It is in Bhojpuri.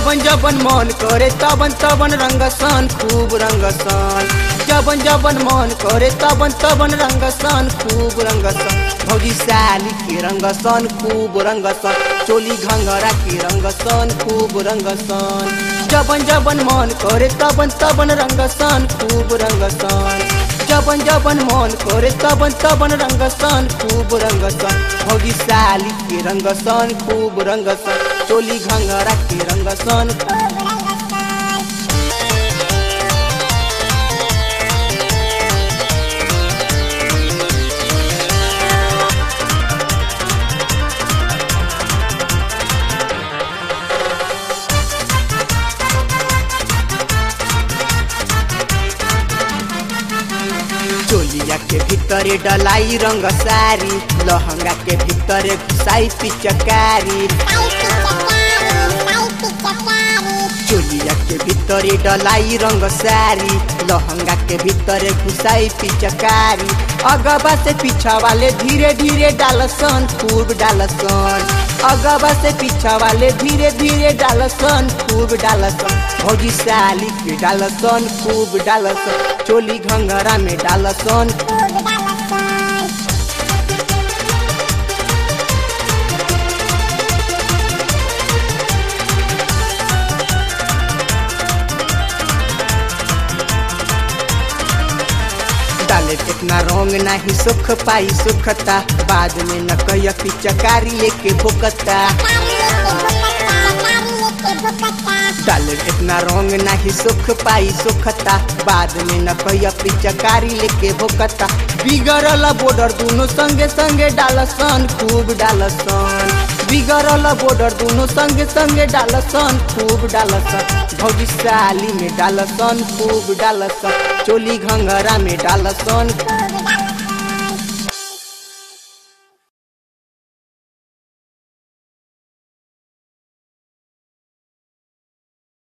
जबन जबन मन करे तबन तबन रंगसन खूब रंगसन जबन जबन मन करे तबन तबन रंगसन खूब रंगसन भौजी साली के रंगसन खूब रंगसन चोली घंगरा के रंगसन खूब रंगसन जबन जबन मन करे तबन तबन रंगसन खूब रंगसन जबन जबन मन करे तबन तबन रंगसन खूब रंगसन भौजी साली के रंगसन खूब रंगसन चोली घंगरा के रंगसन चोलिया के भीतरे डलाई रंग सारी लहंगा के भीतरे घुसाई पिचकारी चोलिया के भीतरे डलाई रंग सारी लहंगा के भीतरे घुसाई पिचकारी अगबा से पीछा वाले धीरे धीरे डालसन खूब डालसन अगबा से पीछा वाले धीरे धीरे डालसन खूब डालसन भौजी साली के डालसन खूब डालसन चोली घंघरा में डालसन डाले कितना रंग नाही सुख पाई सुखता बाद में न कहिया पिचकारी लेके भोकता डाले कितना रंग नाही सुख पाई सुखता बाद में न कहिया पिचकारी लेके भोकता बिगड़ल बॉर्डर दोनों संगे संगे डालसन खूब डालसन बिगड़ल बॉर्डर दोनों संगे संगे डालसन खूब डालसन भौजी साली में डालसन खूब डालसन चोली घंघरा में डालसन